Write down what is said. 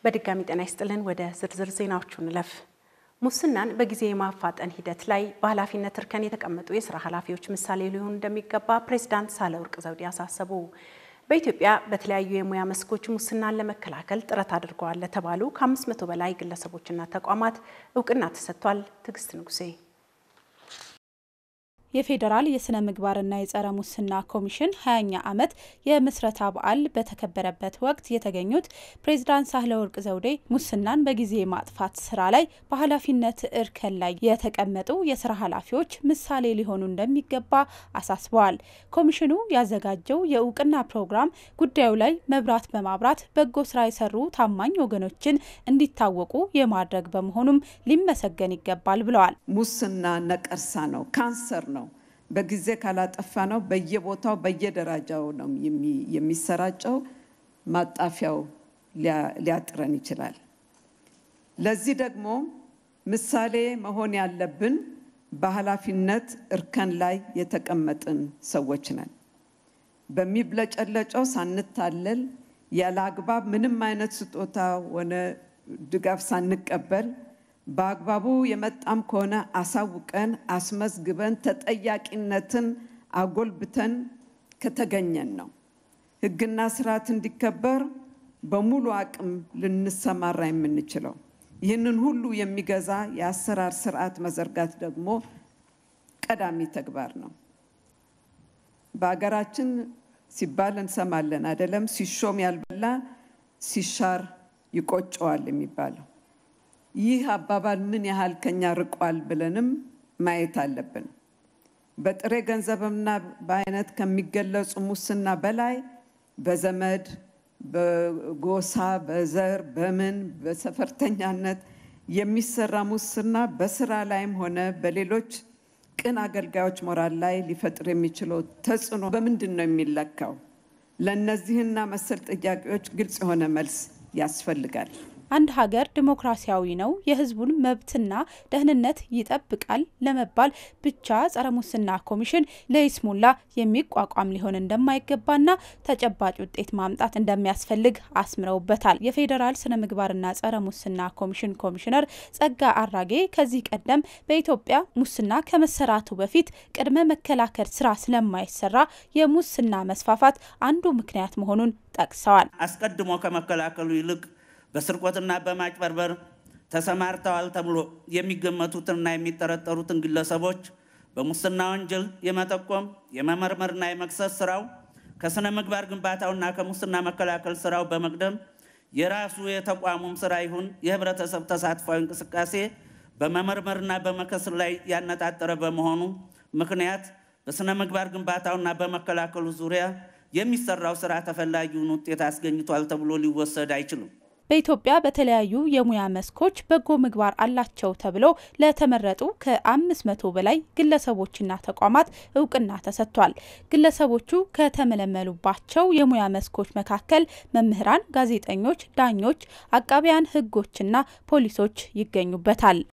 በድጋሚ ጤና ይስጥልን። ወደ ዝርዝር ዜናዎቹ እንለፍ። ሙስናን በጊዜ የማፋጠን ሂደት ላይ በኃላፊነት እርከን የተቀመጡ የስራ ኃላፊዎች ምሳሌ ሊሆኑ እንደሚገባ ፕሬዚዳንት ሳህለወርቅ ዘውዴ አሳሰቡ። በኢትዮጵያ በተለያዩ የሙያ መስኮች ሙስናን ለመከላከል ጥረት አድርገዋል ለተባሉ ከአምስት መቶ በላይ ግለሰቦችና ተቋማት እውቅና ተሰጥቷል። ትዕግስት ንጉሴ የፌዴራል የስነ ምግባርና የጸረ ሙስና ኮሚሽን ሀያኛ ዓመት የምስረታ በዓል በተከበረበት ወቅት የተገኙት ፕሬዚዳንት ሳህለወርቅ ዘውዴ ሙስናን በጊዜ የማጥፋት ስራ ላይ በኃላፊነት እርከን ላይ የተቀመጡ የስራ ኃላፊዎች ምሳሌ ሊሆኑ እንደሚገባ አሳስበዋል። ኮሚሽኑ ያዘጋጀው የእውቅና ፕሮግራም ጉዳዩ ላይ መብራት በማብራት በጎ ስራ የሰሩ ታማኝ ወገኖችን እንዲታወቁ የማድረግ በመሆኑም ሊመሰገን ይገባል ብለዋል። ሙስና ነቀርሳ ነው፣ ካንሰር ነው። በጊዜ ካላጠፋ ነው በየቦታው በየደረጃው ነው የሚሰራጨው። ማጣፊያው ሊያጥረን ይችላል። ለዚህ ደግሞ ምሳሌ መሆን ያለብን በኃላፊነት እርከን ላይ የተቀመጥን ሰዎች ነን። በሚብለጨለጨው ሳንታለል ያለ አግባብ ምንም አይነት ስጦታ ሆነ ድጋፍ ሳንቀበል በአግባቡ የመጣም ከሆነ አሳውቀን አስመዝግበን ተጠያቂነትን አጎልብተን ከተገኘን ነው ሕግና ስርዓት እንዲከበር በሙሉ አቅም ልንሰማራ የምንችለው። ይህንን ሁሉ የሚገዛ የአሰራር ስርዓት መዘርጋት ደግሞ ቀዳሚ ተግባር ነው። በሀገራችን ሲባል እንሰማለን አይደለም? ሲሾም ያልበላ ሲሻር ይቆጨዋል የሚባለው ይህ አባባል ምን ያህል ከኛ ርቋል ብለንም ማየት አለብን። በጥሬ ገንዘብና በአይነት ከሚገለጹ ሙስና በላይ በዘመድ፣ በጎሳ፣ በዘር፣ በምን በሰፈርተኛነት የሚሰራ ሙስና በስራ ላይም ሆነ በሌሎች ቅን አገልጋዮች ሞራል ላይ ሊፈጥር የሚችለው ተጽዕኖ በምንድን ነው የሚለካው? ለእነዚህና መሰል ጥያቄዎች ግልጽ የሆነ መልስ ያስፈልጋል። አንድ ሀገር ዲሞክራሲያዊ ነው፣ የሕዝቡን መብትና ደህንነት ይጠብቃል ለመባል ብቻ ጸረ ሙስና ኮሚሽን ለይስሙላ የሚቋቋም ሊሆን እንደማይገባና ተጨባጭ ውጤት ማምጣት እንደሚያስፈልግ አስምረውበታል። የፌዴራል ስነ ምግባርና ጸረ ሙስና ኮሚሽን ኮሚሽነር ጸጋ አራጌ ከዚህ ቀደም በኢትዮጵያ ሙስና ከመሰራቱ በፊት ቅድመ መከላከል ስራ ስለማይሰራ የሙስና መስፋፋት አንዱ ምክንያት መሆኑን ጠቅሰዋል። አስቀድሞ ከመከላከሉ ይልቅ በስርቆትና በማጭበርበር ተሰማርተዋል ተብሎ የሚገመቱትንና የሚጠረጠሩትን ግለሰቦች በሙስና ወንጀል የመጠቆም የመመርመርና የመክሰስ ስራው ከስነ ምግባር ግንባታውና ከሙስና መከላከል ስራው በመቅደም የራሱ የተቋሙም ስራ ይሁን የህብረተሰብ ተሳትፏዊ እንቅስቃሴ በመመርመርና በመከስ ላይ ያነጣጠረ በመሆኑ ምክንያት በስነ ምግባር ግንባታውና በመከላከሉ ዙሪያ የሚሰራው ስራ ተፈላጊውን ውጤት አስገኝቷል ተብሎ ሊወሰድ አይችልም። በኢትዮጵያ በተለያዩ የሙያ መስኮች በጎ ምግባር አላቸው ተብለው ለተመረጡ ከአምስት መቶ በላይ ግለሰቦችና ተቋማት እውቅና ተሰጥቷል። ግለሰቦቹ ከተመለመሉባቸው የሙያ መስኮች መካከል መምህራን፣ ጋዜጠኞች፣ ዳኞች፣ አቃቢያን ህጎችና ፖሊሶች ይገኙበታል።